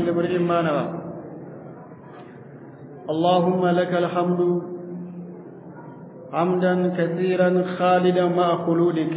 لكل امرئ ما نوى اللهم لك الحمد حمدا كثيرا خالدا مع خلودك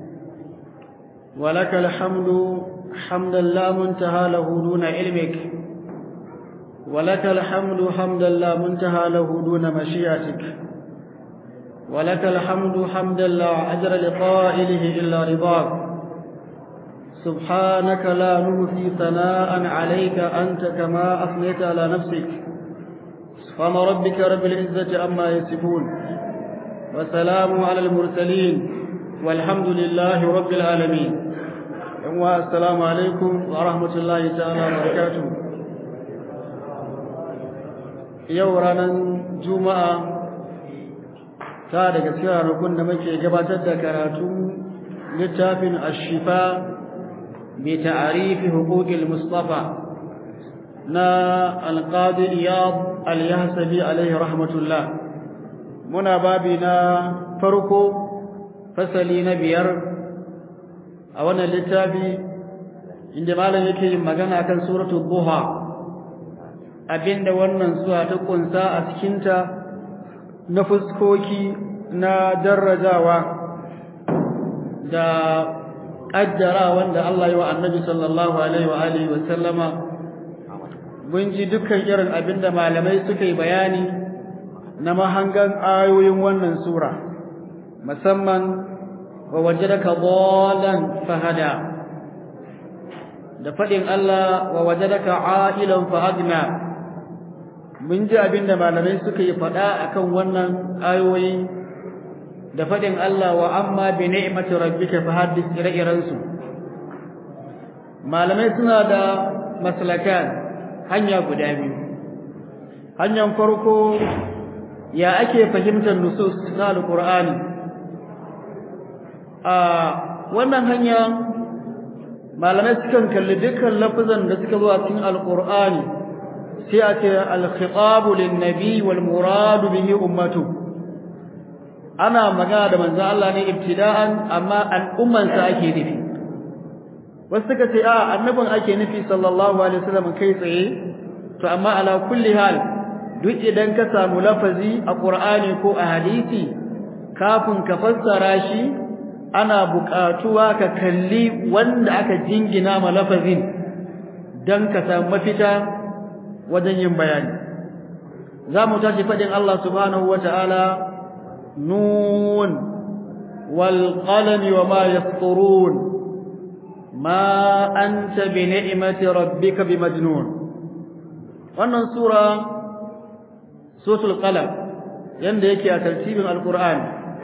ولك الحمد حمدا لا منتهى له دون علمك ولك الحمد حمدا لا منتهى له دون مشيئتك ولك الحمد حمدا لا أجر لقائله إلا رضاك سبحانك لا نهثي ثناء عليك أنت كما أثنيت على نفسك سبحان ربك رب العزة عما يصفون وسلام على المرسلين والحمد لله رب العالمين السلام عليكم ورحمة الله تعالى وبركاته yau ranar juma'a ta daga cikin ranakun da muke gabatar da karatu littafin ashifa bi ta'arifi huquqil mustafa na alqadi iyad al-yahsabi alaihi rahmatullah muna babi na farko fasali na biyar a wannan littafi inda malam yake yin magana kan suratul duha abinda wannan zuwa ta kunsa a cikinta na fuskoki na darajawa da ƙaddara wanda Allah yi wa annabi sallallahu alaihi wa alihi wa sallama mun ji dukkan irin abinda malamai suka yi bayani na mahangan ayoyin wannan sura musamman wa wajadaka dhalan fahada da faɗin Allah wa wajadaka a'ilan fa agna mun ji abin da malamai suka yi faɗa akan wannan ayoyi da faɗin Allah wa amma bi ni'mati rabbika fa haddith ire su malamai suna da maslakan hanya guda biyu hanyar farko ya ake fahimtar nusus na alqur'ani a wannan hanya malamai sukan kalli dukkan lafazan da suka zo a cikin alqur'ani sai a ce alkhitabu linnabi wal muradu bihi ummatu ana magana da manzon Allah ne ibtida'an amma al'umman sa ake nufi wasu suka ce a annabin ake nufi sallallahu alaihi wasallam kai tsaye to amma ala kulli hal duk idan ka samu lafazi a qur'ani ko a hadisi kafin ka fassara shi ana buƙatuwa ka kalli wanda aka jingina ma lafazin dan ka samu mafita wajen yin bayani za mu tashi faɗin Allah subhanahu wa ta'ala nun wal qalami wa ma yasturun ma anta bi ni'mati rabbika bi majnun wannan sura suratul qalam yanda yake a tartibin alqur'ani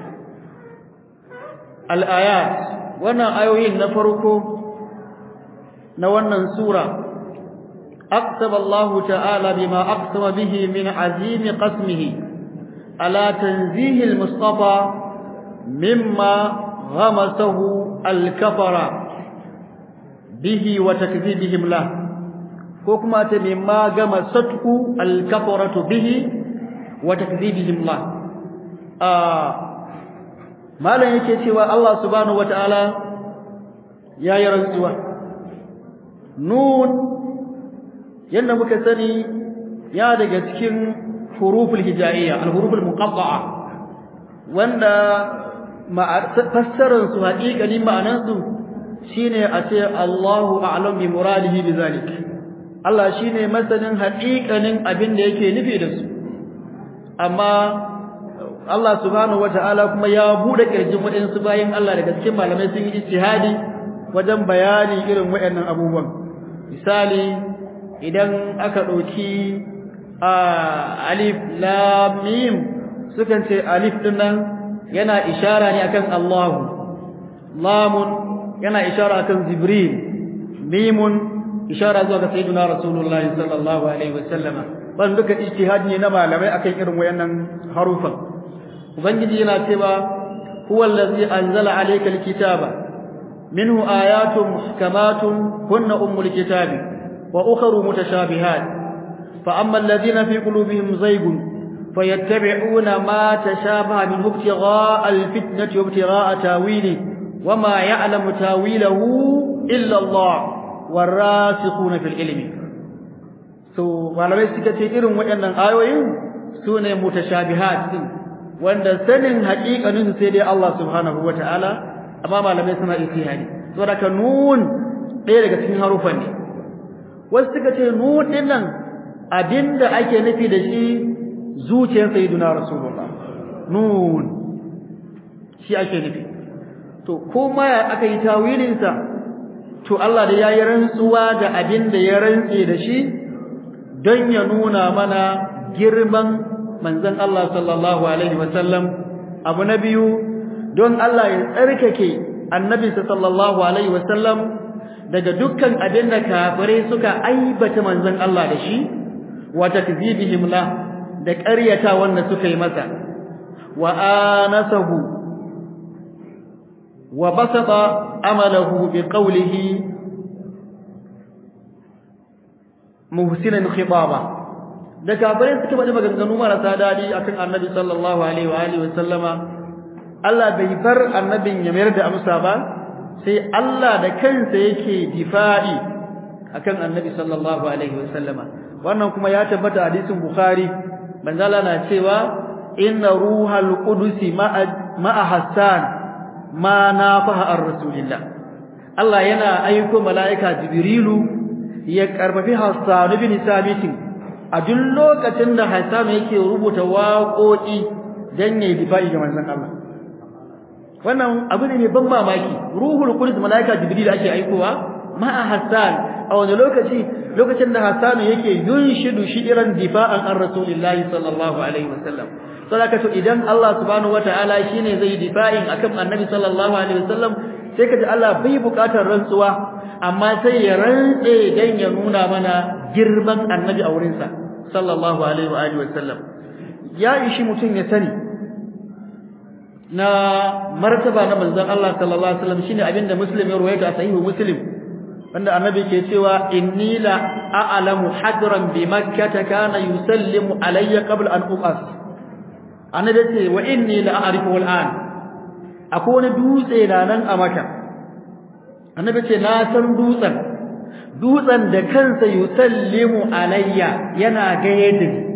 al-ayat wannan ayoyin na farko na wannan sura أقسم الله تعالى بما أقسم به من عزيم قسمه على تنزيه المصطفى مما غمسه الكفر به وتكذيبهم له حكمة مما غمسته الكفرة به وتكذيبهم له آه ما لا يكي الله سبحانه وتعالى يا يرزوه نون yadda muka sani ya daga cikin huruful hijaiya al-huruful muqatta'a wanda fassarar su haƙiƙanin ma'anar su shine a ce Allahu a'lam bi muradihi bizalik Allah shine masanin haƙiƙanin abin da yake nufi da su amma Allah subhanahu wata'ala kuma ya bude kirjin waɗansu bayan Allah daga cikin malamai sun yi ijtihadi wajen bayani irin waɗannan abubuwan misali idan aka ɗauki a alif lam mim sukan ce alif din nan yana ishara ne akan Allahu lamun yana ishara akan Jibril mimun ishara zuwa ga sayyidina Rasulullahi sallallahu alaihi wasallama ban duka ijtihad ne na malamai akan irin wayannan harufan ubangiji yana cewa huwa allazi anzala alayka alkitaba minhu ayatun muhkamatun hunna ummul kitabi وأخر متشابهات فأما الذين في قلوبهم زيغ فيتبعون ما تشابه منه ابتغاء الفتنة وابتغاء تاويله وما يعلم تاويله إلا الله والراسخون في العلم so malamai suka ce irin waɗannan ayoyin su ne mutashabihat din wanda sanin haƙiƙanin sai dai Allah subhanahu wataala amma malamai suna ijtihadi saboda ka nun ɗaya daga cikin harufan ne wasu suka ce nun din nan abinda ake nufi da shi zuciyar sayyiduna rasulullah nun shi ake nufi to kuma ya aka yi tawilin sa to Allah da yayi rantsuwa da abinda ya rantse da shi don ya nuna mana girman manzon Allah sallallahu alaihi wasallam abu na biyu don Allah ya tsarkake annabi sallallahu alaihi wasallam daga dukkan abin da kafirai suka aibata manzon Allah da shi wa takzibihim la da ƙaryata wanda suka yi masa wa anasahu wa basata amalahu bi qawlihi muhsinan khitaba da kafirai suka bada maganganu marasa dadi akan annabi sallallahu alaihi wa alihi wa sallama Allah bai bar annabin ya mayar da amsa ba sai Allah da kansa yake difa'i akan annabi sallallahu alaihi wa sallama wannan kuma ya tabbata hadisin bukhari manzala na cewa inna ruhal qudus ma'a hassan ma nafaha ar-rasulillah Allah yana aiko mala'ika jibrilu ya karfafi hassan ibn sabit a duk lokacin da hassan yake rubuta waƙoƙi dan yayi difa'i ga manzon Allah wannan abu ne mai ban mamaki ruhul qudus mala'ika jibril ake aikowa ma'a hassan a wani lokaci lokacin da Hassan yake yunshidu shi'ran difa'an an Rasulillahi sallallahu alaihi wasallam saboda to idan Allah subhanahu wataala shine zai difa'in akan Annabi sallallahu alaihi wasallam sai kaji Allah bai bukatar rantsuwa amma sai ya rantse dan ya nuna mana girman Annabi a wurin sa sallallahu alaihi wa alihi wasallam ya ishi mutun ya sani na martaba na manzon Allah sallallahu alaihi wasallam shine abinda Muslim ya ruwaita sahihu Muslim wanda annabi ke cewa inni la a'lamu hadran bi makkah kana yusallimu alayya qabla an uqas annabi ce wa inni la a'rifu al'an akwai wani dutse na nan a maka annabi ce na san dutsen dutsen da kansa yusallimu alayya yana gaye da ni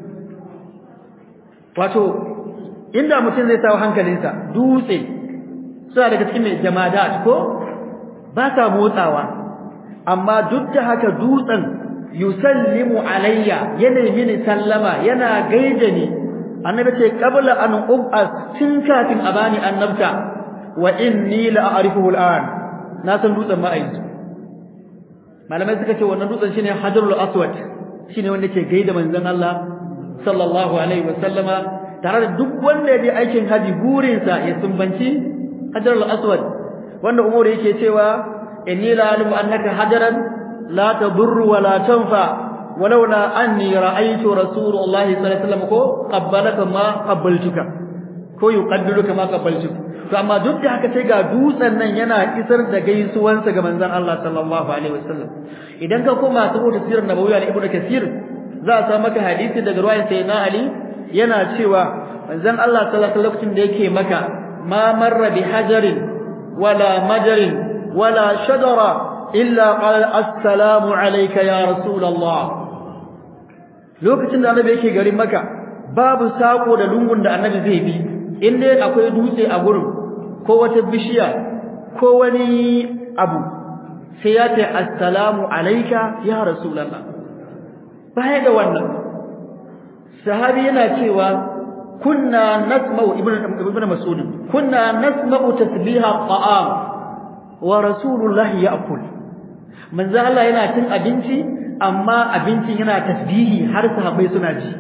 wato inda mutum zai sawo hankalinsa dutse suna daga cikin mai jamadat ko ba sa motsawa amma duk da haka dutsen yusallimu alayya yana mini sallama yana gaida ni annabi ce qabla an ub'as tun kafin a bani annabta wa inni la a'rifuhu al'an na san dutsen ma ai malamai suka ce wannan dutsen shine hajarul aswad shine wanda ke gaida manzon Allah sallallahu alaihi wasallama tare da duk wanda ya je aikin haji burinsa ya sumbanci hajarul aswad wanda umar yake cewa inni la alimu annaka hajaran la tadurru wa la tanfa walaula anni ra'aytu rasulullahi sallallahu alaihi wasallam ko qabbalaka ma qabbaltuka ko yuqaddiruka ma qabbaltuka to amma duk da haka sai ga dutsen nan yana isar da gaisuwansa ga manzon Allah sallallahu alaihi wasallam idan ka koma saboda sirar nabawiyya na ibnu kasir za a samu maka hadisi daga ruwayan sayyidina ali yana cewa manzon Allah sallallahu alaihi wasallam da yake maka ma marra bi hajarin wala majarin wala shajara illa qala assalamu alayka ya rasulullah lokacin da annabi yake garin maka babu sako da lungun da annabi zai bi inda akwai dutse a gurin ko wata bishiya ko wani abu sai ya ce assalamu alayka ya rasulullah baya da wannan sahabi yana cewa kunna nasma'u ibnu ibnu mas'ud kunna nasma'u tasbiha ta'am wa rasulullahi ya'kul manzo Allah yana cin abinci amma abincin yana tasbihi har sahabbai suna ji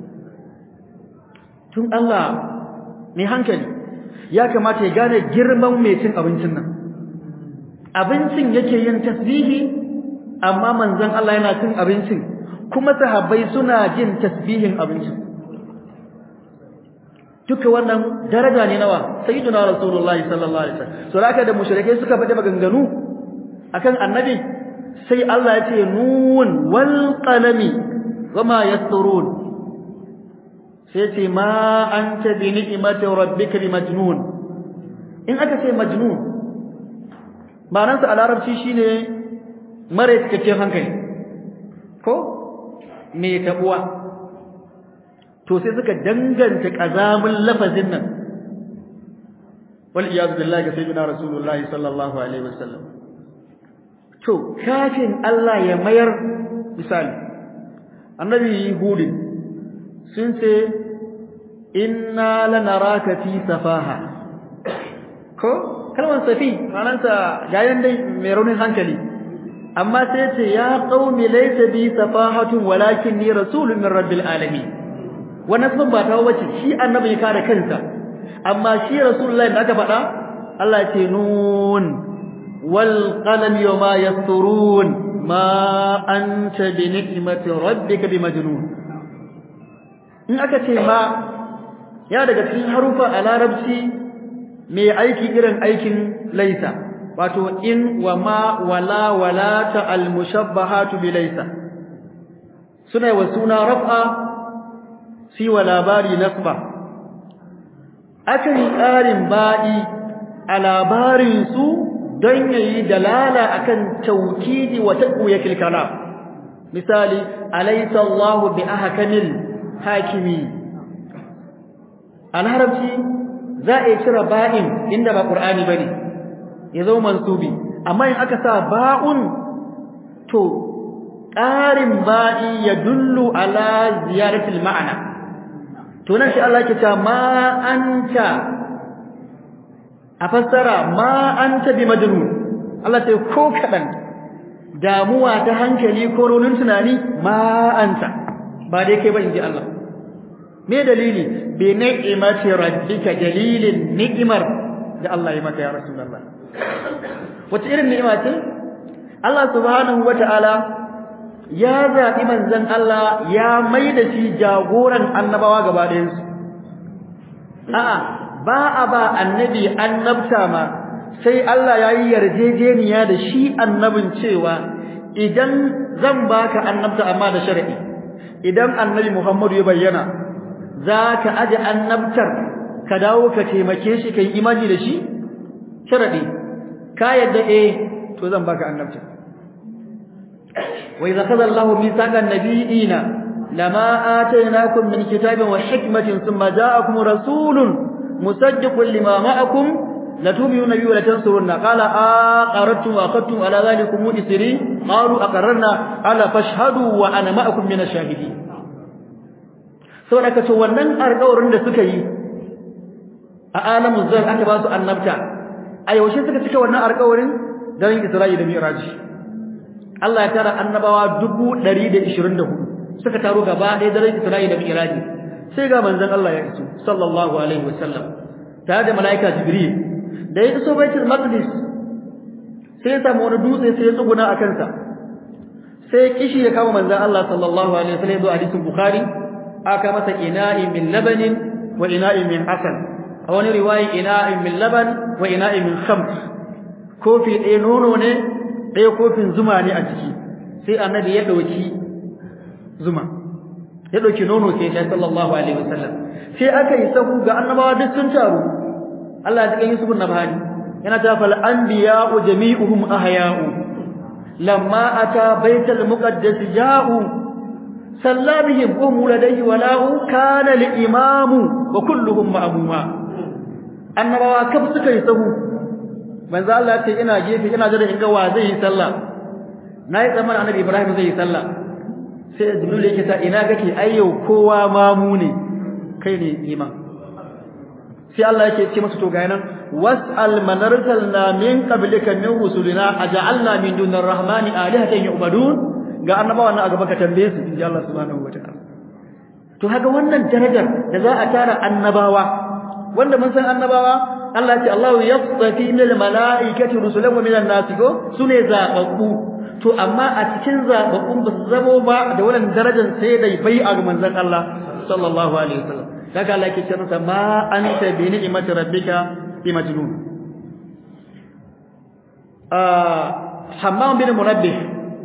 tun Allah mai hankali ya kamata ya gane girman mai cin abincin nan abincin yake yin tasbihi amma manzon Allah yana cin abincin kuma sahabbai suna jin tasbihin abincin duka wannan daraja ne nawa sayyiduna rasulullahi sallallahu alaihi wasallam so haka da mushrike suka bada maganganu akan annabi sai Allah ya ce nun wal qalami wama yasturun sai ce ma anta bi ni'mati rabbika bi majnun in aka ce majnun ma'anarsa a larabci shine mara cikakken hankali ko mai tabuwa to sai suka danganta kazamin lafazin nan wal iyad billahi sayyidina rasulullah sallallahu alaihi wasallam to kafin Allah ya mayar misali annabi hudin sun ce inna lanaraka fi safaha ko kalmar safi manansa gayan dai mai raunin hankali amma sai ce ya qaumi laysa bi safahatun walakin ni rasulun min rabbil alamin wannan sun ba ta wace shi annabi ya kare kansa amma shi rasulullahi da aka faɗa Allah ya ce nun wal qalam yawma yasturun ma anta bi ni'mati rabbika bi majnun in aka ce ma ya daga cikin harufa a larabci mai aiki irin aikin laisa wato in wa ma wala wala ta al mushabbahatu bi laisa suna wa suna raf'a si wa labari nasba akan ƙarin ba'i a labarin su don yayi dalala akan taukidi wa taqwiyatil kalam misali alaysa Allahu bi ahkamil hakimi alharabci za a yi cire ba'in inda ba qur'ani bane ya zo mansubi amma in aka sa ba'un to ƙarin ba'i ya dullu ala ziyaratil ma'ana to nan shi Allah ke cewa ma anta a fassara ma anta bi majnun Allah sai ko kadan damuwa ta hankali ko ronin tunani ma anta ba dai kai ba inji Allah me dalili bi ni'mati rabbika dalilin ni'mar da Allah ya maka ya rasulullah wace irin ni'ima ce Allah subhanahu wata'ala ya zaɓi manzon Allah ya mai da shi jagoran annabawa gaba ɗayansu a'a ba a ba annabi annabta ma sai Allah ya yi yarjejeniya da shi annabin cewa idan zan baka annabta amma da shar'i idan annabi Muhammadu ya bayyana za ka aje annabtar ka dawo ka taimake shi kai imani da shi sharadi ka yadda eh to zan baka annabta wa idza qala Allahu mithaqan nabiyina lama atainakum min kitabin wa hikmatin thumma ja'akum rasulun musaddiqun lima ma'akum latu'minuna bihi wa latansurunna qala aqarrtum wa aqadtum ala dhalikum isri qalu aqarrna ala fashhadu wa ana ma'akum min ash-shahidin saboda kace wannan alƙawarin da suka yi a alamun zan aka ba su annabta a yaushe suka cika wannan alƙawarin dan Isra'i da Mi'raj Allah ya tara annabawa 124 suka taro gaba ɗaya daren Isra'i da Mi'raj sai ga manzon Allah ya iso sallallahu alaihi wasallam tare da malaika Jibril da ya iso Baitul Maqdis sai ya samu wani dutse sai ya tsuguna a kansa sai kishi ya kama manzon Allah sallallahu alaihi wasallam zuwa hadisin Bukhari aka masa ina'i min labanin wa ina'i min asal a wani riwayi ina'in min laban wa ina'in min khamr kofi ɗaya nono ne ɗaya kofin zuma ne a ciki sai annabi ya ɗauki zuma ya ɗauki nono sai ya sallallahu alaihi wasallam sai aka yi sahu ga annabawa duk sun taru Allah ya ji Yusuf nabhani yana ta fal anbiya'u jami'uhum ahya'u lamma ata baital muqaddas ja'u sallabihim qum ladayhi wala'u kana al-imamu wa kulluhum ma'muma annabawa kaf suka yi sahu manzo Allah ce ina gefe ina jira in ga wa zai yi sallah nayi zaman annabi Ibrahim zai yi sallah sai Jibril yake ta ina kake ayyau kowa mamu ne kai ne iman sai Allah yake ce masa to ga nan was'al man arsalna min qablika min rusulina aja'alna min dunir rahmani alihatan yu'badun ga annabawa nan a gaba ka tambaye su inji Allah subhanahu wataala to haka wannan darajar da za a tara annabawa wanda mun san annabawa Allah ce Allahu yasfi min malaikati rusulan wa min an-nas go sune zababbu to amma a cikin zababbun ba su zamo ba da wannan darajar sai dai bai a manzon Allah sallallahu alaihi wasallam daga Allah yake ce masa ma anta bi ni'mati rabbika bi majnun ah Hammam bin Munabbih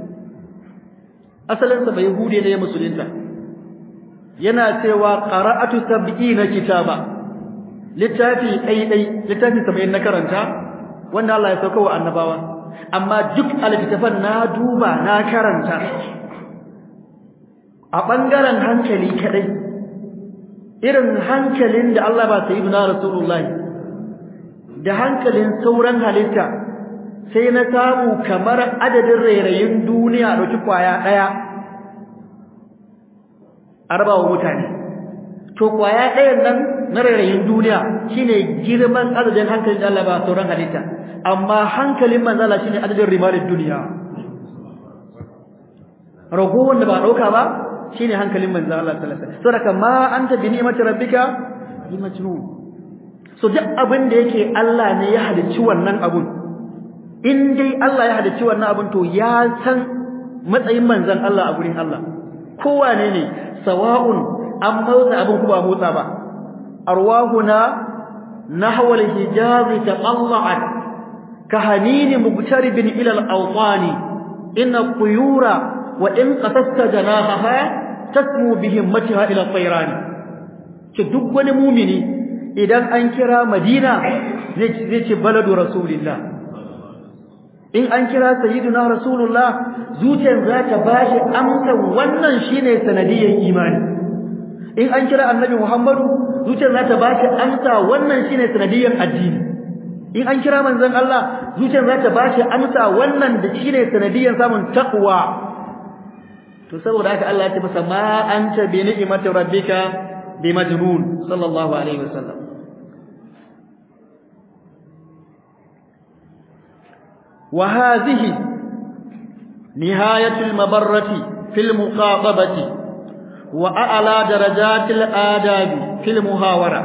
asalin sa bai hude ne musulunta yana cewa qara'atu sab'ina kitaba littafi ɗai-ɗai littafi saba'in na karanta wanda Allah ya sauka wa annabawa amma duk alkitaban na duba na karanta a bangaren hankali kadai irin hankalin da Allah ba sayyidina rasulullahi da hankalin sauran halitta sai na samu kamar adadin rairayin duniya dauki kwaya daya arbawa mutane to kwaya dayan nan na rairayin duniya shine girman adadin hankalin da Allah ba sauran halitta amma hankalin manzala shine adadin rimalin duniya rago wanda ba dauka ba shine hankalin manzo Allah sallallahu alaihi wasallam saboda ma anta bi ni'mati rabbika bi majnun so duk abin da yake Allah ne ya halicci wannan abun in dai Allah ya halicci wannan abun to ya san matsayin manzon Allah a gurin Allah kowa ne ne sawa'un an motsa abin kuma motsa ba arwahuna nahwa al-hijaz taqalla'at kahanini mubtaribin ila al-awtani inna quyura wa in qasasta janahaha tasmu bi himmatiha ila at-tayran ki duk wani mumini idan an kira Madina zai ce baladu Rasulullah in an kira sayyiduna Rasulullah zuciyar za ta bashi amsa wannan shine sanadiyyar imani in an kira Annabi Muhammadu zuciyar za ta bashi amsa wannan shine sanadiyyar addini in an kira manzon Allah zuciyar za ta bashi amsa wannan da shine sanadiyyar samun taqwa to saboda haka Allah ya ce masa ma anta bi ni'mati rabbika bi majnun sallallahu alaihi wasallam وهذه نهاية المبرة في المخاطبة وأعلى درجات الآداب في المهاورة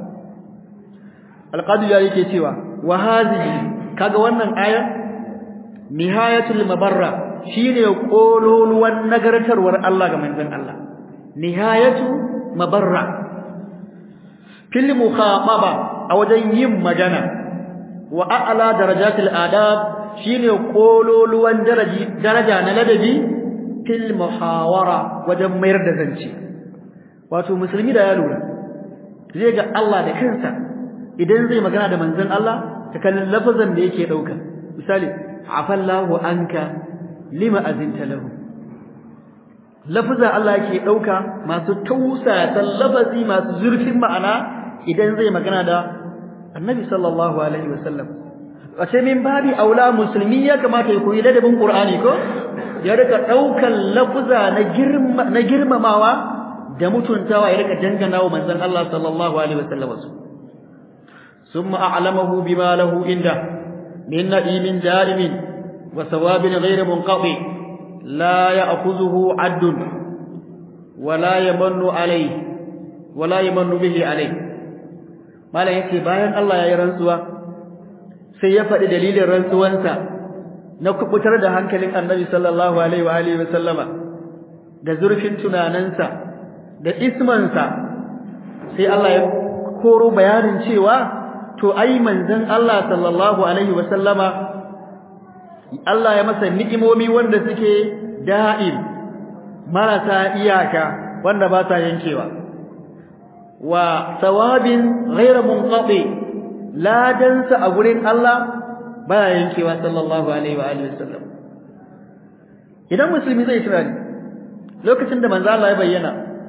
القاضي يالك سوى وهذه kaga wannan aya nihayatul mabarra shine kololuwan nagartarwar Allah ga manzon Allah nihayatu mabarra fil mukhataba a wajen yin magana wa a'la darajatil adab shine kololuwan daraji daraja na ladabi fil muhawara wajen mayar da zance wato musulmi da ya lura zai ga Allah da kansa idan zai magana da manzon Allah ta kallon lafazan da yake dauka misali afallahu anka lima azinta lahu lafazan Allah yake dauka masu tausa lafazi masu zurfin ma'ana idan zai magana da annabi sallallahu alaihi wasallam wace min babi aula musulmi ya kamata ya koyi ladabin qur'ani ko ya rika daukan lafuza na girma na girmamawa da mutuntawa ya rika dangana wa manzon Allah sallallahu alaihi wasallam thumma a'lamahu bima lahu inda min na'imin jarimin wa thawabin ghayr munqati la ya'khudhuhu 'addun wa la yamannu alayhi wa la yamannu bihi alayhi malam yace bayan Allah ya yi rantsuwa sai ya faɗi dalilin rantsuwansa na kubutar da hankalin Annabi sallallahu alaihi wa alihi wa sallama da zurfin tunaninsa da ismansa sai Allah ya koro bayanin cewa to ai manzon Allah sallallahu alaihi wa sallama Allah ya masa ni'imomi wanda suke da'im marasa iyaka wanda ba ta yankewa wa thawabin ghayra munqati ladansa a gurin Allah baya yankewa sallallahu alaihi wa alihi wasallam idan musulmi zai tunani lokacin da manzo Allah ya bayyana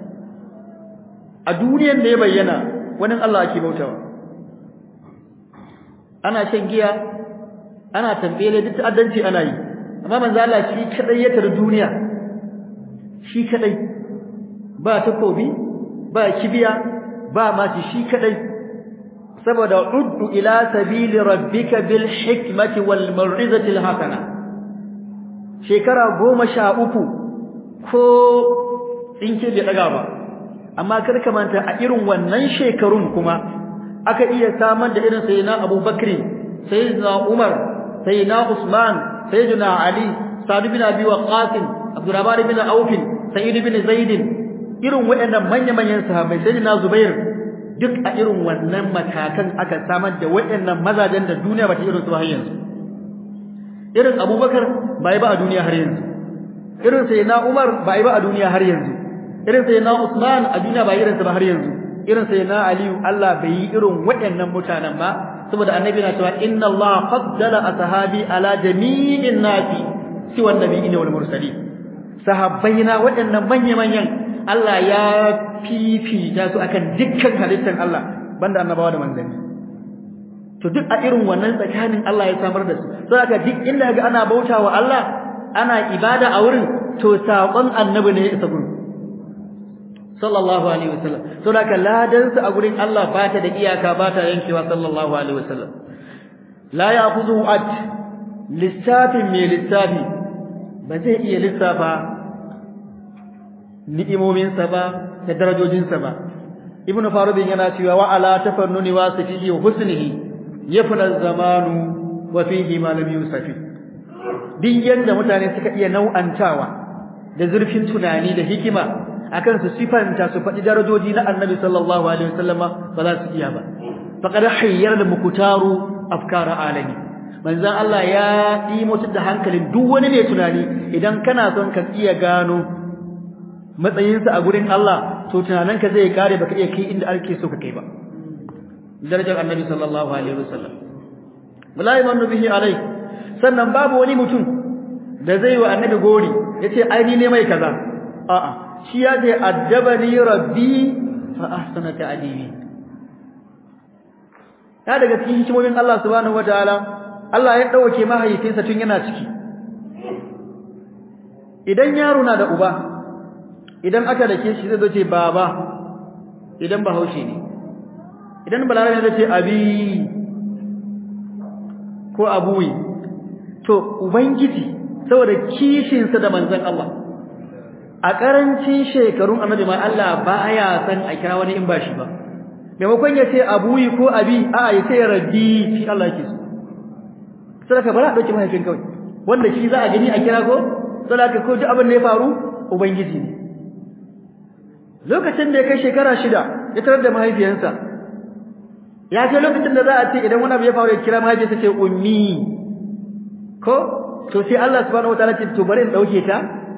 a duniyar da ya bayyana wani Allah ake bautawa ana shan giya ana tambele duk ta'addanci ana yi amma manzo Allah shi kadai ya tar duniya shi kadai ba takobi ba kibiya ba ma shi kadai saboda uddu ila sabili rabbika bil hikmati wal mau'izati al hasana shekara goma sha uku ko tsinke bai daga ba amma kar ka manta a irin wannan shekarun kuma aka iya samar da irin sayyidina Abubakar sayyidina Umar sayyidina Usman sayyidina Ali Sa'd bin Abi Waqqas Abdurrahman bin Auf Sa'id bin Zaid irin waɗannan manya-manyan sahabbai sayyidina Zubair duk a irin wannan matakan aka samar da waɗannan mazajen da duniya ba ta irin su har yanzu irin Abubakar bai ba a duniya har yanzu irin sayyidina Umar bai ba a duniya har yanzu irin sayyidina Usman a duniya ba irin sa ba har yanzu irin sayyidina Ali Allah bai yi irin waɗannan mutanen ba saboda annabi na cewa inna Allah faddala ashabi ala jami'in nasi siwa nabiyina wal mursalin sahabbaina waɗannan manya-manyan Allah ya fifita su akan dukkan halittar Allah banda annabawa da manzanni to duk a irin wannan tsakanin Allah ya samar da su saboda duk inda ga ana bautawa Allah ana ibada a wurin to saƙon annabi ne ya isa gurin sallallahu alaihi wasallam saboda ladan su a gurin Allah ba ta da iyaka ba ta yankewa sallallahu alaihi wasallam la ya'khudhu at lissafin mai lissafi ba zai iya lissafa ni'imominsa ba da darajojinsa ba ibnu farudin yana cewa wa ala tafannuni wasifihi wa husnihi yafna zamanu wa fihi ma lam yusafi din yanda mutane suka iya nau'antawa da zurfin tunani da hikima akan su sifanta su faɗi darajoji na annabi sallallahu alaihi wasallama ba za su iya ba faqad hayyara al-muktaru afkara alami manzon Allah ya yi mutu da hankalin duk wani mai tunani idan kana son ka iya gano matsayinsa a gurin Allah to tunaninka zai kare baka iya kai inda ake so ka kai ba darajar annabi sallallahu alaihi wasallam wallahi man bihi alai sannan babu wani mutum da zai wa annabi gori yace ai ni ne mai kaza a'a shi ya ce addabani rabbi fa ahsana ta'dibi ya daga cikin hikimomin Allah subhanahu wataala Allah ya dauke mahaifinsa tun yana ciki idan yaro na da uba idan aka dake shi zai zo ce baba idan bahaushe ne idan balarabe zai ce abi ko abuwi to ubangiji saboda kishinsa da manzon Allah a karancin shekarun annabi ma Allah baya san a kira wani in ba shi ba maimakon ya ce abuyi ko abi a ya ce rabbi shi Allah yake so sadaka bara a dauki mahaifin kawai wanda shi za a gani a kira ko sadaka ko duk abin da ya faru ubangiji ne lokacin da ya kai shekara shida ya tarar da mahaifiyarsa ya ce lokacin da za a ce idan wani abu ya faru ya kira mahaifiyarsa ce ummi ko to sai Allah subhanahu wataala ce to bari in dauke ta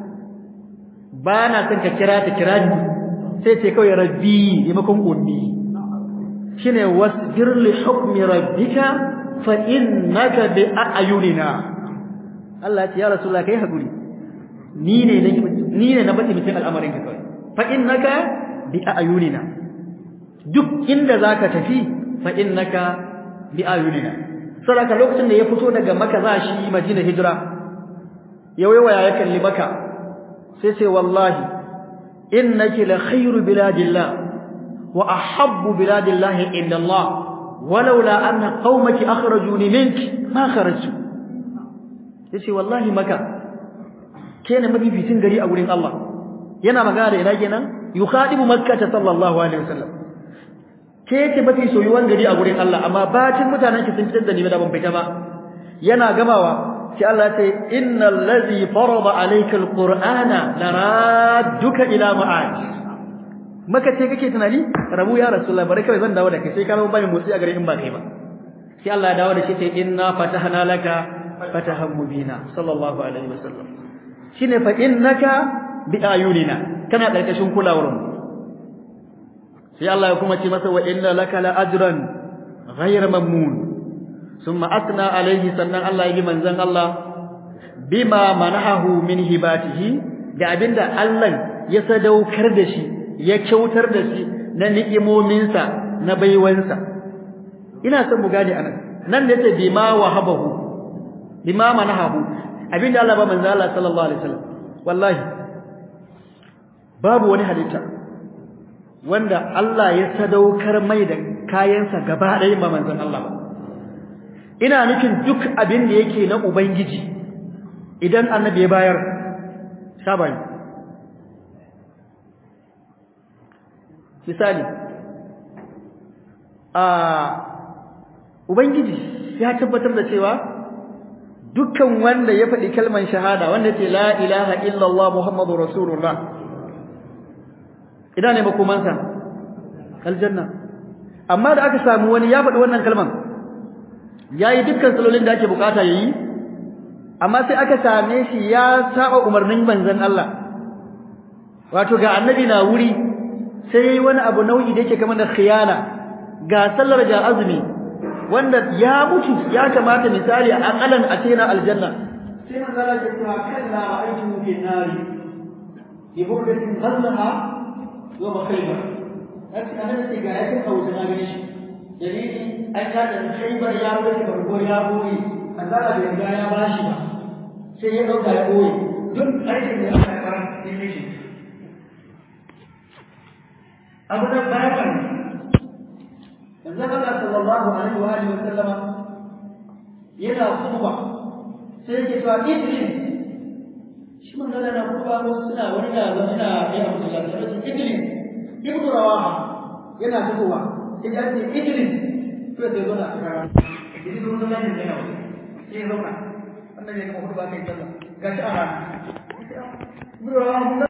ba na son ka kira ta kira ni sai ce kawai rabbi maimakon ummi shine wasbir li hukmi rabbika fa innaka bi a'yunina Allah ya ce ya rasulullah kai hakuri ni ne ni ne na bada mutum al'amarin ka kawai fa innaka bi a'yunina duk inda zaka tafi fa innaka bi a'yunina saboda lokacin da ya fito daga Makka za shi Madina hijira yawaya ya kalli Makka sai sai wallahi innaki la khairu biladillah wa ahabbu biladillah inda Allah walaula anna qaumaki akhrajuni minki ma kharajtu yace wallahi Makka kene mafificin gari a gurin Allah yana magana da ina kenan yukhadibu makkah sallallahu alaihi wasallam ke yake mafi soyuwan gari a gurin Allah amma bacin mutanen ki sun fitar da ni da ban fita ba yana gamawa sai Allah ya ce innal ladhi farada alayka alqur'ana laradduka ila ma'ad maka ce kake tunani rabu ya rasulullah bare kai zan dawo da kai sai ka zama bani motsi a gari in ba kai ba sai Allah ya dawo da shi sai inna fatahna laka fatahan mubina sallallahu alaihi wasallam shine fa innaka bi ayunina kana karkashin kulawar mu sai Allah ya kuma ce masa wa inna laka la ajran ghayr mamnun thumma atna alayhi sannan Allah yi manzon Allah bima manahu min hibatihi da abinda Allah ya sadaukar da shi ya kyautar da shi na ni'imominsa na baiwansa ina son mu gane anan nan da yace bima wahabahu bima manahu abinda Allah ba manzon Allah sallallahu alaihi wasallam wallahi babu wani halitta wanda Allah ya sadaukar mai da kayansa gaba ɗaya ba manzon Allah ba ina nufin duk abin da yake na ubangiji idan annabi ya bayar sabai misali a ubangiji ya tabbatar da cewa dukkan wanda ya faɗi kalmar shahada wanda ce la ilaha illallah muhammadu rasulullah ina ne makomansa aljanna amma da aka samu wani ya faɗi wannan kalman yayi dukkan salolin da ake bukata yayi amma sai aka same shi ya saba umarnin manzon Allah wato ga annabi na wuri sai yayi wani abu nau'i da yake kamar da khiyana ga sallar ga azumi wanda ya mutu ya kamata misali a akalan a ce na aljanna sai manzon Allah ya ce kalla ra'aytu fi nari bi burdatin ghallaha wa makhayba kace annabi sai ga yakin hausa na gane shi dalili an ka da khaybar ya wuce barko ya boye azara bai ga ya bashi ba sai ya dauka ya boye duk aikin da aka fara sai shi abu da bayan manzon Allah sallallahu alaihi wa alihi wa sallama yana khutba sai yake cewa idris shi manzon Allah na khutba ko suna wani da zan ina yi abu da Allah sai idris ibnu rawaha yana fitowa sai ya ce idris sai sai zo na kara idris mun zama ne yana sai ya zauna wannan ne kuma khutba kai sallah gashi a rana ibnu rawaha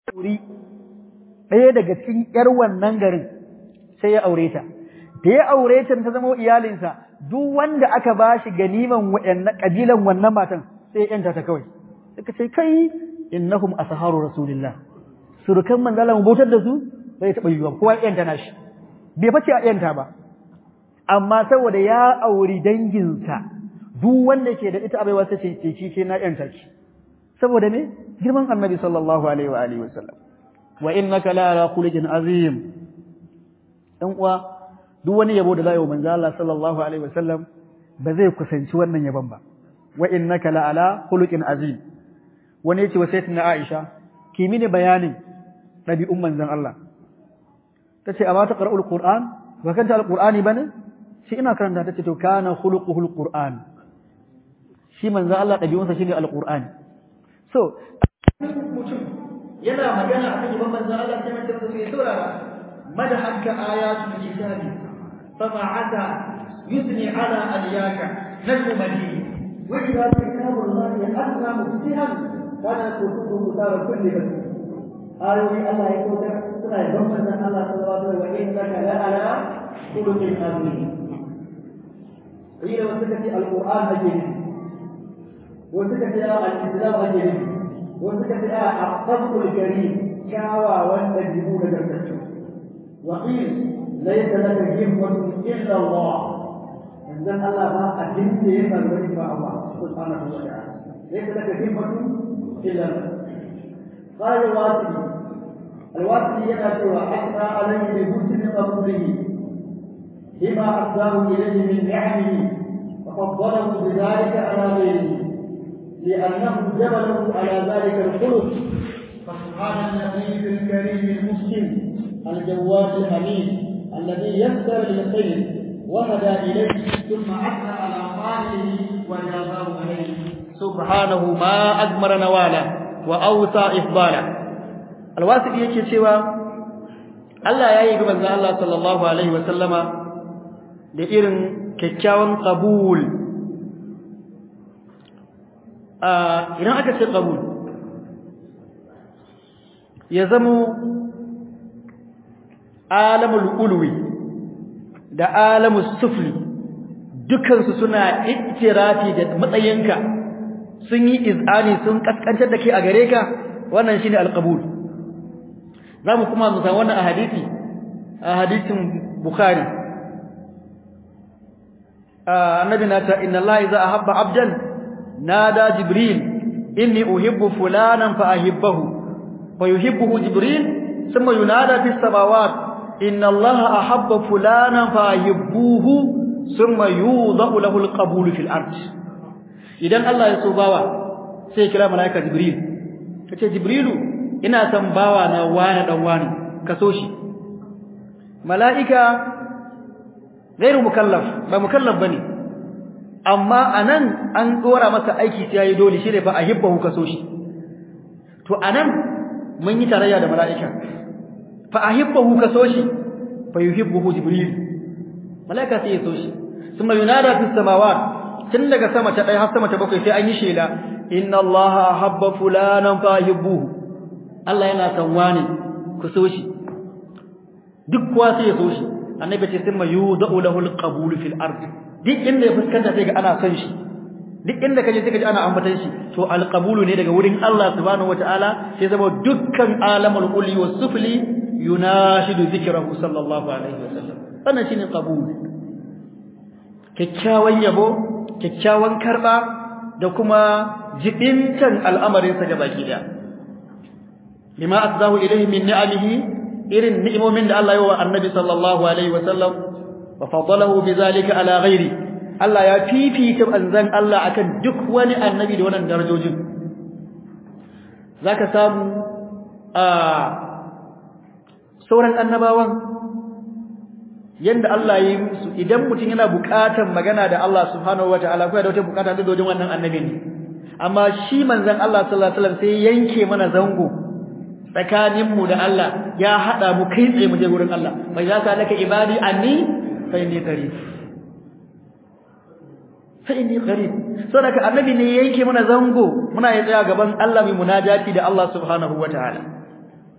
wuri ɗaya daga cikin ƴar wannan garin sai ya aure ta da ya aure ta ta zama iyalinsa duk wanda aka ba shi ganiman waɗannan ƙabilan wannan matan sai ya ƴanta ta kawai suka ce kai innahum asharu rasulillah surukan manzala mu bautar da su bai taɓa yiwuwa kowa ya ƴanta nashi bai face a ƴanta ba amma saboda ya auri danginsa duk wanda ke da ita a baiwa sai ce ce ce na ƴanta ki saboda me girman annabi sallallahu alaihi wa alihi wasallam wa innaka la ala khuluqin azim dan uwa duk wani yabo da zai manzo Allah sallallahu alaihi wasallam ba zai kusanci wannan yabon ba wa innaka la ala khuluqin azim wani yace wa sayyidatina Aisha ki mini bayanin dabi'un manzon Allah tace amma ta qara'ul qur'an ba kanta alqur'ani bane shi ina karanta tace to kana khuluquhul qur'an shi manzon Allah dabi'unsa shine alqur'ani so mutum yana magana a kan yaban manzon Allah sai mace sai saurara madahanka ayatul kitabi fama ata yusni ala aliyaka najmu madini wa idha kitabullahi asna muftihan kana kutubu mutara kulli bas ayoyi Allah ya kauta suna yaban manzon Allah sallallahu alaihi wa sallam wa innaka la ala khuluqin azim ila wasu kace alquran ake nufi wasu kace al-islam ake nufi wasu ka ce a asabul karim kyawawan dabi'u da gargaɗi wa qil laysa laka himmatun illa Allah idan Allah ba a dinke yana da ba Allah subhanahu wa ta'ala laysa laka himmatun illa Allah qala wasili الواسل يأتي وحتى عليه بحسن قبوله بما أفضاه إليه من نعمه وفضله بذلك على غيره لأنه جبله على ذلك الخلق فسبحان النبي الكريم المسلم الجواد الحميد الذي يسر للخير وهدى إليه ثم أثنى على قائله وجازاه عليه سبحانه ما أجمر نوالا وأوسى إفضالا الواسط yake cewa Allah ya yi ga manzon Allah sallallahu alaihi wasallama da irin kyakkyawan qabul idan aka ce qabul ya zamo alamul ulwi da alamul sufli dukansu suna ittirafi da matsayinka sun yi izani sun kaskantar da kai a gare ka wannan shine alqabul zamu kuma mu san wannan a hadisi a hadisin bukhari annabi na ta inna allaha idza ahabba abdan نادى جبريل إني أحب فلانا فأحبه فيحبه جبريل ثم ينادى في السماوات إن الله أحب فلانا فأحبوه ثم يوضع له القبول في الأرض idan Allah ya so bawa sai kira malaika Jibril kace Jibrilu ina son bawa na wani dan wani ka so shi malaika gairu mukallaf ba mukallaf bane amma anan an dora masa aiki sai yayi dole shi ne fa ahibbahu kaso shi to anan mun yi tarayya da malaika fa ahibbahu kaso shi fa yuhibbuhu jibril malaika sai ya so shi kuma yunada fis samawat tun daga sama ta ɗaya har sama ta bakwai sai an yi shela inna allaha ahabba fulanan fa ahibbuhu Allah yana son wani ku so shi duk kuwa sai ya so shi annabi ce sai mayudau lahu alqabul fil ard duk inda ya fuskanta sai ga ana son shi duk inda kaje sai ka ji ana ambatan shi to alqabulu ne daga wurin Allah subhanahu wataala sai zama dukkan alamul uli was sufli yunashidu dhikrahu sallallahu alaihi wasallam wannan shine qabul kyakkyawan yabo kyakkyawan karba da kuma jibintan al'amarin sa gabaki daya lima asdahu ilayhi min ni'amihi irin ni'imomin da Allah ya wa annabi sallallahu alaihi wasallam wa fadalahu bizalika ala ghairi Allah ya fifita anzan Allah akan duk wani annabi da wannan darajojin zaka samu a sauran annabawan yanda Allah ya yi musu idan mutum yana buƙatar magana da Allah subhanahu wataala ko da wata buƙata da dojin wannan annabi ne amma shi manzon Allah sallallahu alaihi wasallam sai yanke mana zango tsakaninmu da Allah ya hada mu kai tsaye mu je gurin Allah bai za ka laka ibadi anni fa inni qarib fa inni qarib saboda annabi ne yake mana zango muna yi tsaya gaban Allah mai munajati da Allah subhanahu wataala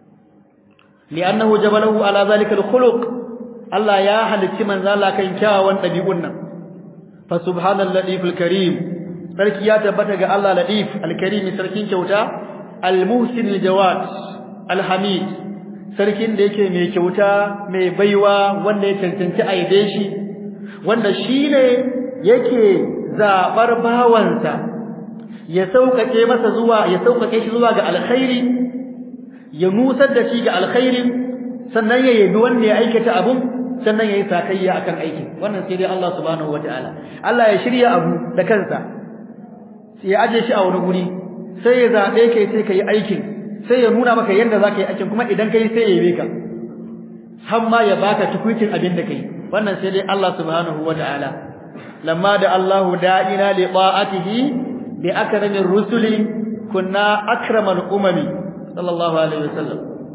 li'annahu jabalahu ala zalika al-khuluq Allah ya halicci manzo Allah kan kyawawan dabi'un nan fa subhanal latif al-karim sarki ya tabbata ga Allah latif al-karim sarkin kyauta al-muhsin al-jawad al-hamid sarkin da yake mai kyauta mai baiwa wanda ya cancanci aibe shi wanda shine yake zabar bawansa ya saukake masa zuwa ya saukake shi zuwa ga alkhairi ya nusar da shi ga alkhairi sannan ya yabi wanda ya aikata abun sannan ya yi sakayya akan aikin wannan sai dai Allah subhanahu wataala Allah ya shirya abu da kansa sai ya aje shi a wani guri sai ya zabe kai sai kai aikin sai ya nuna maka yadda zaka yi aikin kuma idan kai sai ya yabe ka har ma ya baka tukuitin abin da kai wannan sai dai Allah subhanahu wataala lamma da Allah da'ina li ta'atihi bi akramir rusuli kunna akramal umami sallallahu alaihi wasallam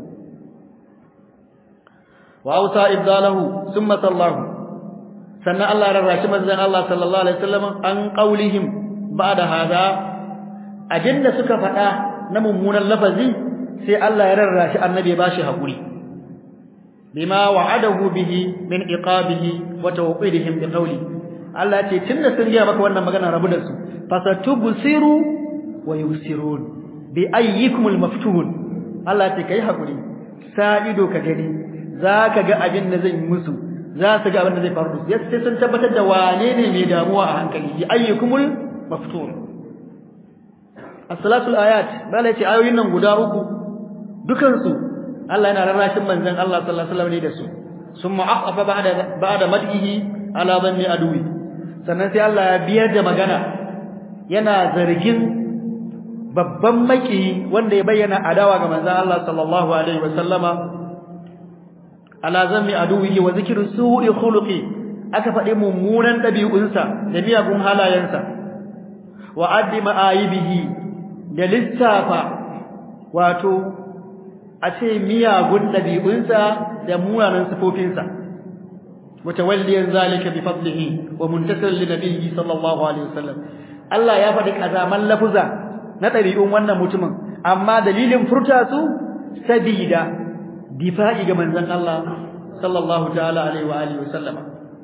wa ausa ibdalahu thumma sallahu sannan Allah rarrashi manzon Allah sallallahu alaihi wasallam an qaulihim ba'da hada abinda suka faɗa na mummunan lafazi sai Allah ya rarrashi annabi ya bashi hakuri bima wa'adahu bihi min iqabihi wa tawqidihim bi qawli Allah ce tunda sun ga maka wannan magana rabu da su fasatubsiru wa yusirun bi ayyikumul maftuhun Allah ce kai hakuri sa ido ka gani zaka ga abin da zan musu za su ga abin da zai faru da su sai sun tabbatar da wane ne mai damuwa a hankali bi ayyikumul maftuhun as-salatul ayat bala ce ayoyin nan guda uku dukan su Allah yana rarrashin manzon Allah sallallahu alaihi wasallam ne da su summa aqafa ba'da ba'da madhihi ala dhanni adwi sannan sai Allah ya biyar da magana yana zargin babban maki wanda ya bayyana adawa ga manzon Allah sallallahu alaihi wasallama ala zammi aduwihi wa zikru su'i khuluqi aka faɗi mummunan ɗabi'unsa da miyagun halayensa wa addi ma'ayibihi da lissafa wato a ce miyagun ɗabi'unsa da munanan sifofinsa mutawalliyan zalika bi fadlihi wa muntasir li nabiyyi sallallahu alaihi wasallam Allah ya faɗi kazaman lafuza na ɗabi'un wannan mutumin amma dalilin furta su sabida difa'i ga manzon Allah sallallahu ta'ala alaihi wa alihi wasallama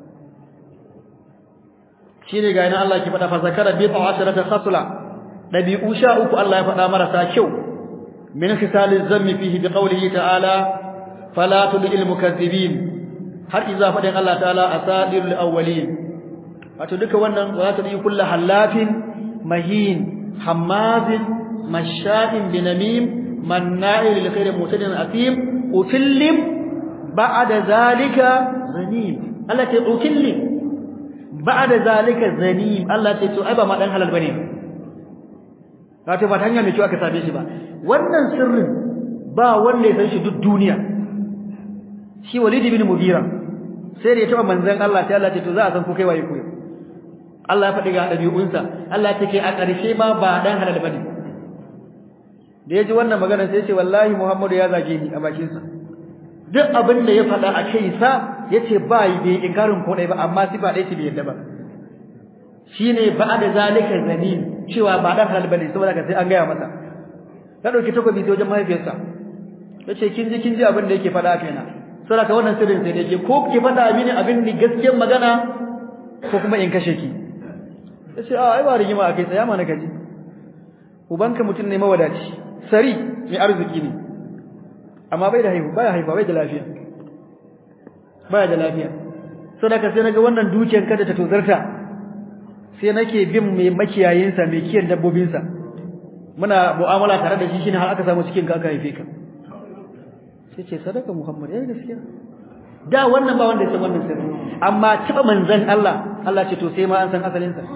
shine ga ina Allah ke faɗa fa zakara bi ta'asharata khasla dabi'u sha uku Allah ya faɗa marasa kyau min khisaliz zammi fihi bi qawlihi ta'ala fala tudil mukazzibin har iza faɗin Allah ta'ala asadirul awwalin wato duka wannan wa ta yi kullu halafin mahin hammazin masha'in binamim manna'il lil khair mutadin athim utillim ba'da zalika zanim Allah ta utillim ba'da zalika zanim Allah ta to ai ba ma dan halal bane wato ba ta hanya mai kyau aka same shi ba wannan sirrin ba wanda ya san shi duk duniya shi Walid ibn Mughira sai da ya taba manzon Allah sai Allah ce to za a san ko kai waye ko Allah ya faɗi ga dabi'unsa Allah take a ƙarshe ma ba dan halal bane da yaji wannan magana sai ya ce wallahi Muhammadu ya zage ni a bakin sa duk abin da ya faɗa a kai sa yace ba yi bai inkarin ko dai ba amma sifa dai ce bai yadda ba shine ba'da zalika zanin cewa ba dan halal bane saboda ka sai an gaya masa ka dauki takobi sai wajen mahaifiyarsa yace kin ji kin ji abin da yake faɗa a kaina saboda ka wannan sirrin sai yake ko ki faɗa mini abin da gaskiyar magana ko kuma in kashe ki yace a ai ba rigima akai tsaya mana kaji ubanka mutum ne mawadaci sari mai arziki ne amma bai da haihu baya haifa bai da lafiya baya da lafiya saboda ka sai naga wannan dukiyar kada ta tozarta sai nake bin mai makiyayinsa mai kiyan dabbobinsa muna mu'amala tare da shi shine har aka samu cikin ka aka haife ka sai ce sadaka Muhammad yayi gaskiya da wannan ba wanda ya san wannan sirri amma taba manzon Allah Allah ce to sai ma an san asalin sa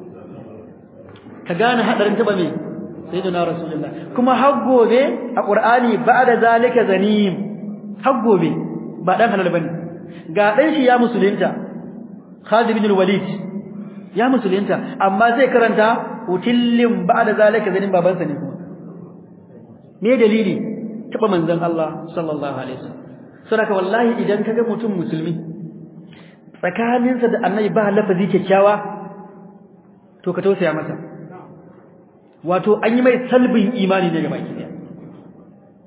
ka gane hadarin taba me sayyidina rasulullah kuma har gobe a qur'ani ba'da zalika zanim har gobe ba dan halal bane ga dan shi ya musulunta Khalid ibn al-Walid ya musulunta amma zai karanta utillin ba'da zalika zanim babansa ne kuma me dalili taba manzon Allah sallallahu alaihi wasallam saboda wallahi idan kaga mutum musulmi tsakaninsa da annabi ba lafazi kyakkyawa to ka tausaya masa wato an yi mai salbin imani ne ga baki daya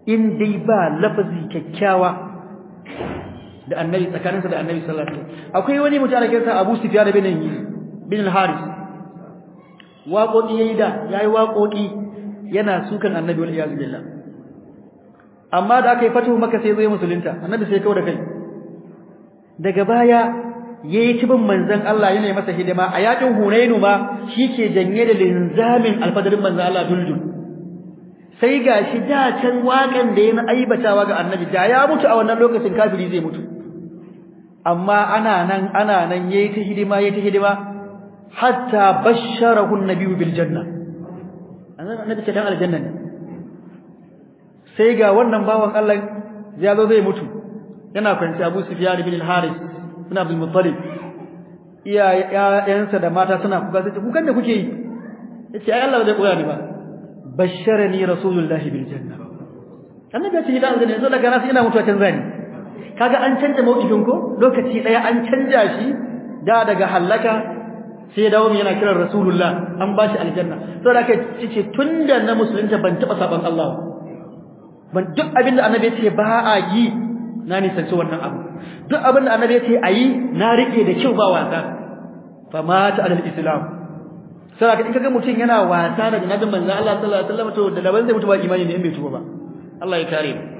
in dai ba lafazi kyakkyawa da annabi tsakaninsa da annabi sallallahu alaihi wasallam akwai wani mutum da kansa Abu Sufyan bin bin al-Haris waƙoƙi yayi da yayi waƙoƙi yana sukan annabi wal iyaz billah amma da aka yi fatuhu maka sai zai musulunta annabi sai kawo da kai daga baya yayi kibin manzon Allah yana masa hidima a yakin Hunainu ma shike janye da linzamin alfadarin manzon Allah duldul sai gashi da can wakan da yana aibatawa ga annabi da ya mutu a wannan lokacin kafiri zai mutu amma ana nan ana nan yayi ta hidima yayi ta hidima hatta basharahu an-nabiyyu bil janna annabi ce dan aljanna ne sai ga wannan bawan Allah ya zo zai mutu yana kwanci Abu Sufyan ibn al-Haris ibn Abdul Muttalib iya yayansa da mata suna kuka sai kukan da kuke yi yace ai Allah zai koya ni ba basharani rasulullahi bil janna annabi ya ce idan zan zo daga nasu ina mutuwa can zani kaga an canja mawqifin ko lokaci daya an canja shi da daga halaka sai dawo yana kiran rasulullah an bashi aljanna saboda kai ce tunda na musulunta ban taba saban Allah ban duk abinda annabi ya ce ba a yi na nisanci wannan abu duk abinda annabi ya ce ayi na rike da kyau ba wasa fa mata alal islam saboda in kaga mutum yana wasa da nabin manzon Allah sallallahu alaihi wasallam to da laban zai mutu ba imani ne in bai tuba ba Allah ya kare mu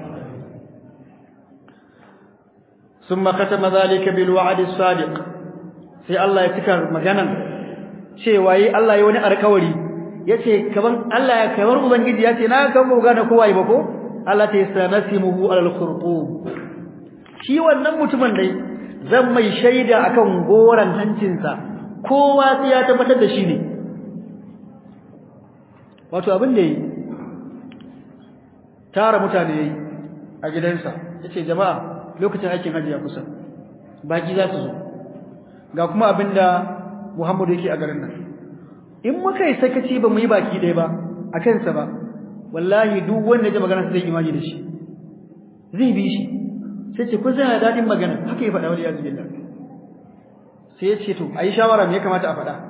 ثم ختم ذلك بالوعد الصادق sai Allah ya cika maganan cewa yi Allah ya wani alkawari yace kaman Allah ya kamar ubangiji yace na kan ba gane kowa yi ba ko Allah ta yasanasimuhu alal khurqum shi wannan mutumin dai zan mai shaida akan goran hancinsa kowa sai ya tabbatar da shi ne wato abin da yi tara mutane yayi a gidansa yace jama'a lokacin aikin hajji ya kusa baki za su zo ga kuma abinda Muhammadu yake a garin nan in muka yi sakaci ba mu yi baki ɗaya ba a kansa ba wallahi duk wanda ya magana zai imani da shi zai bi shi sai ce kun zai daɗin magana haka ya faɗa wani yazu billah sai ya ce to a yi shawara me ya kamata a faɗa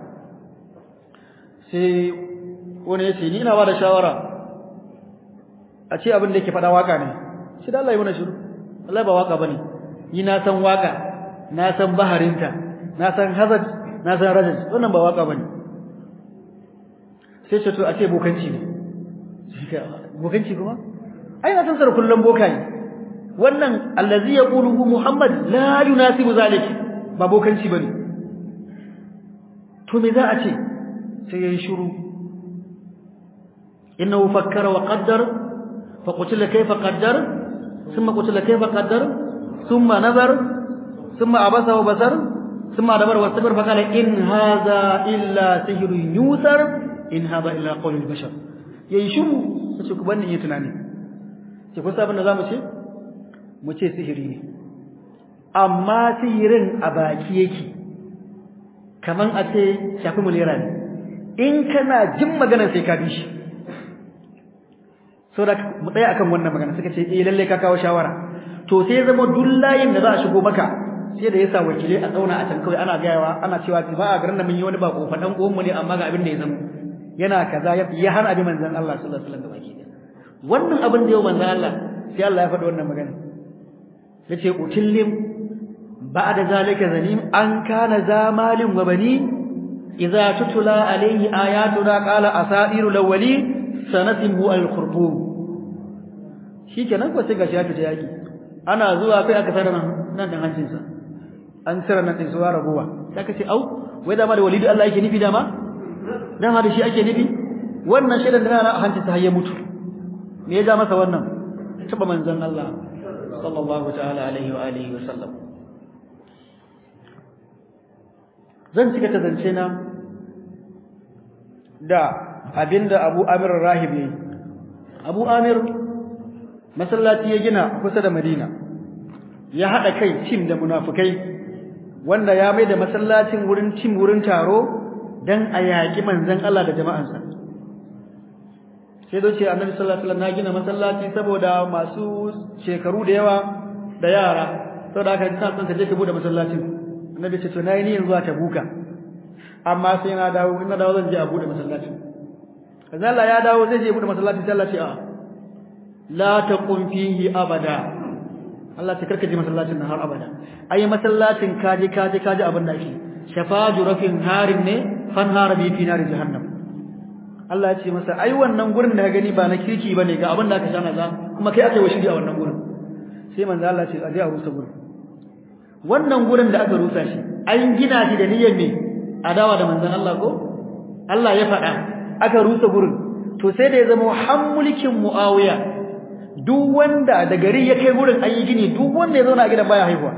sai wani ya ce ni ina ba da shawara a ce abin da yake faɗa waka ne shi da Allah ya mana shiru Allah ba waka bane ni na san waka na san baharinta na san hazard na san rajaj wannan ba waka bane sai ce to a ce bokanci ne bokanci kuma ai na san sar kullum bokayi wannan allazi yaquluhu muhammad la yunasibu zalik ba bokanci bane to me za a ce sai yayi shiru innahu fakkara wa qaddara fa qutila kayfa qaddara thumma qutila kayfa qaddara thumma nazara thumma abasa wa basara ثم أدبر واستبر فقال إن هذا إلا سحر يوثر إن هذا إلا قول البشر yayi shiru sai ku bani yi tunani sai kun sabon da zamu ce mu ce sihiri ne amma sihirin a baki yake kaman a ce shafi mulera ne in kana jin magana sai ka bi shi so da mu tsaya akan wannan magana suka ce eh lalle ka kawo shawara to sai zama dullayin da za a shigo maka sai da yasa wakilai a tsauna a can kawai ana gayawa ana cewa ba a garin da mun yi wani bako fa dan mu ne amma ga abin da ya zama yana kaza ya hana abin manzon Allah sallallahu alaihi wasallam baki wannan abin da yau manzon Allah sai Allah ya faɗi wannan magana yace utillim ba'da zalika zalim an kana zamalin wa bani idza tutula alayhi ayatuna qala asairu lawali sanatimu al-khurtum shikenan ko sai gashi ya fita yaki ana zuwa kai aka tsara nan nan dan hancinsa an tsara nan din suwa rabuwa sai ka ce au wai dama da walidu Allah yake nufi dama dama da shi ake nufi wannan shaidan da na hancinsa har ya mutu me ya ja masa wannan taba manzon Allah sallallahu ta'ala alaihi wa alihi wa sallam zan cika ta zance na da abinda Abu Amir Rahib yayi Abu Amir masallaci ya gina kusa da Madina ya hada kai tim da munafikai wanda ya mai da masallacin wurin tim wurin taro dan a yaki manzon Allah da jama'ansa sai doce Annabi sallallahu alaihi wasallam na gina masallaci saboda masu shekaru da yawa da yara saboda haka ina son ka je ka bude masallacin Annabi ce to nayi ni yanzu ta buka amma sai na dawo ina dawo zan je a bude masallacin kaza Allah ya dawo zai je bude masallacin sai Allah ce a'a la taqum fihi abada Allah ta karkaje masallacin nan har abada ai masallacin kaje kaje kaje abin da shi shafaju rafin harin ne fan harabi fi nar jahannam Allah ya ce masa ai wannan gurin da ka gani ba na kirki bane ga abin da aka shana za kuma kai aka yi washiri a wannan gurin sai manzo Allah ce aje a rusa gurin wannan gurin da aka rusa shi an gina shi da niyyar me adawa da manzon Allah ko Allah ya faɗa aka rusa gurin to sai da ya zama hammulkin Muawiya duk wanda da gari ya kai gurin an yi gini duk wanda ya zauna a gidan baya haihuwa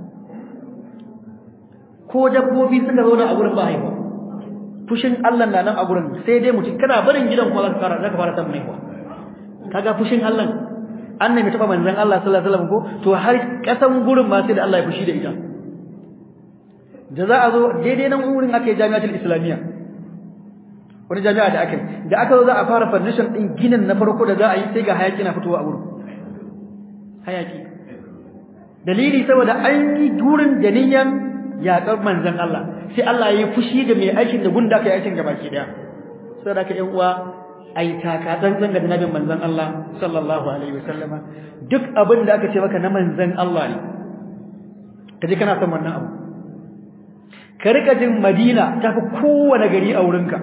ko dabbobi suka zauna a gurin ba haihuwa fushin Allah na nan a gurin sai dai mutum kana barin gidan kuma zaka fara zaka fara samun haihuwa kaga fushin Allah annabi taba manzon Allah sallallahu alaihi wasallam ko to har kasan gurin ma sai da Allah ya fushi da ita da za a zo daidai nan wurin ake jami'atul islamiyya wani jami'a da aka da aka zo za a fara foundation din ginin na farko da za a yi sai ga hayaki na fitowa a wurin hayaki dalili saboda an yi gurin da niyyar yaƙar manzon Allah sai Allah ya yi fushi da mai aikin da gunda aka yi aikin gabaki daya saboda ka yan uwa ai taka tsantsan ga nabin manzon Allah sallallahu alaihi wasallama duk abin da aka ce maka na manzon Allah ne kaje kana son wannan abu ka rika jin Madina tafi kowane gari a wurinka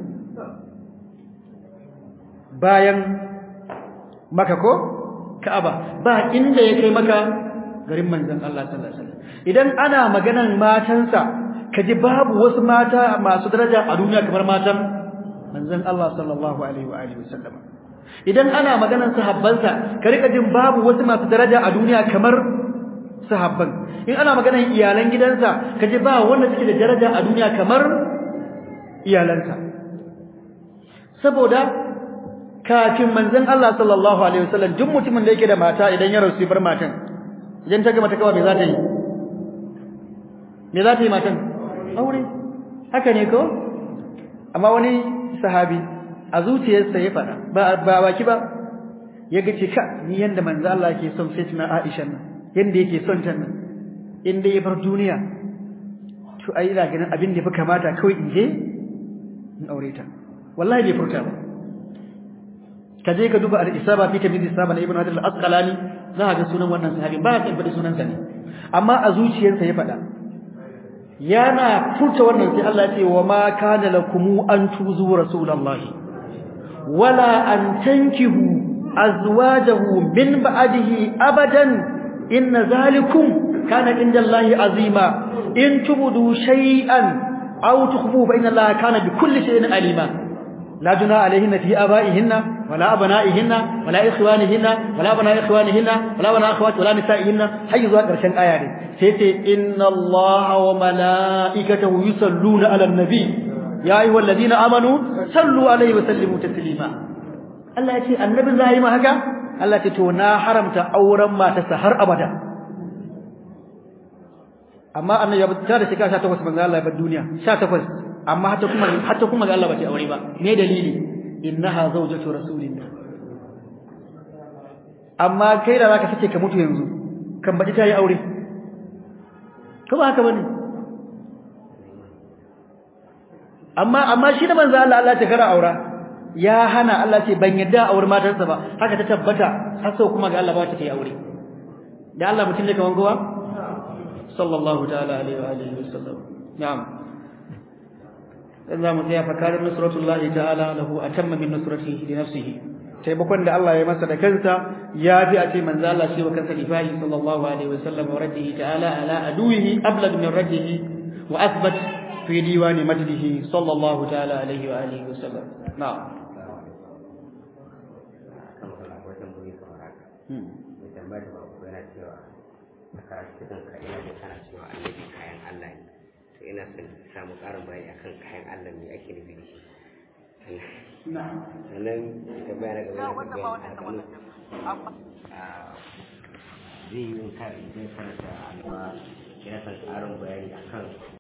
bayan maka ko Ka'aba ba inda ya kai maka garin manzon Allah sallallahu alaihi wasallam idan ana maganan matansa kaji babu wasu mata masu daraja a duniya kamar matan manzon Allah sallallahu alaihi wa alihi wasallam idan ana maganan sahabbansa ka rika jin babu wasu masu daraja a duniya kamar sahabban in ana maganan iyalan gidansa kaji ba wanda suke da daraja a duniya kamar iyalansa saboda kafin manzon Allah sallallahu alaihi wasallam duk mutumin da yake da mata idan ya rasu bar matan idan ta ga mata kawai me za ta yi me za ta yi matan aure haka ne ko amma wani sahabi a zuciyarsa ya fada ba ba baki ba ya ga ce ka ni yanda manzo Allah yake son Sayyidina Aisha nan yanda yake son ta nan inda ya bar duniya to ai ina ganin abin da fi kamata kawai in je in aure ta wallahi bai furta ba ka je ka duba al-isaba fi tamyiz isaba na ibnu hajar al-asqalani za ka ga sunan wannan sahabi ba ka faɗi sunansa ne amma a zuciyarsa ya faɗa yana furta wannan sai Allah ya ce wa ma kana lakum an tuzu rasulullahi wala an tankihu azwajahu min ba'dihi abadan inna zalikum kana inda Allah azima in tubudu shay'an aw tukhfu fa inna Allah kana bi kulli shay'in alima لا جناح عليهن في آبائهن ولا أبنائهن ولا إخوانهن ولا أبناء إخوانهن ولا أبناء أخوات ولا نسائهن حي ذو قرشن آية سيتي إن الله وملائكته يصلون على النبي يا أيها الذين آمنوا صلوا عليه وسلموا تسليما الله يتي النبي زي ما هكا الله تتونا حرمت أورا ما تسهر أبدا amma annabi ya bata da shekara 18 manzo Allah ya bar duniya 18 amma hatta kuma hatta kuma ga Allah ba ta aure ba me dalili innaha zawjatu rasulillah amma kai da zaka fice ka mutu yanzu kan baji tayi aure ko ba haka bane amma amma shi da manzo Allah Allah ta kara aura ya hana Allah ce ban yadda aure matarsa ba haka ta tabbata har sau kuma ga Allah ba ta yi aure da Allah mutum ne kaman kowa sallallahu ta'ala alaihi wa alihi wasallam na'am za mu tsaya fakarin nusratullahi ta'ala lahu atamma min nusratihi li nafsihi taimakon da Allah ya masa da kansa ya fi a ce manzo Allah shi wa kansa difa'i sallallahu alaihi wasallam wa raddihi ta'ala ala aduwihi ablag min raddihi wa athbat fi diwani majdihi sallallahu ta'ala alaihi wa alihi wasallam na'am ina son samu ƙarin bayani akan kayan Allah me ake nufi da shi sannan da bayani ga wani bayani zai yi in karanta amma ina son ƙarin bayani akan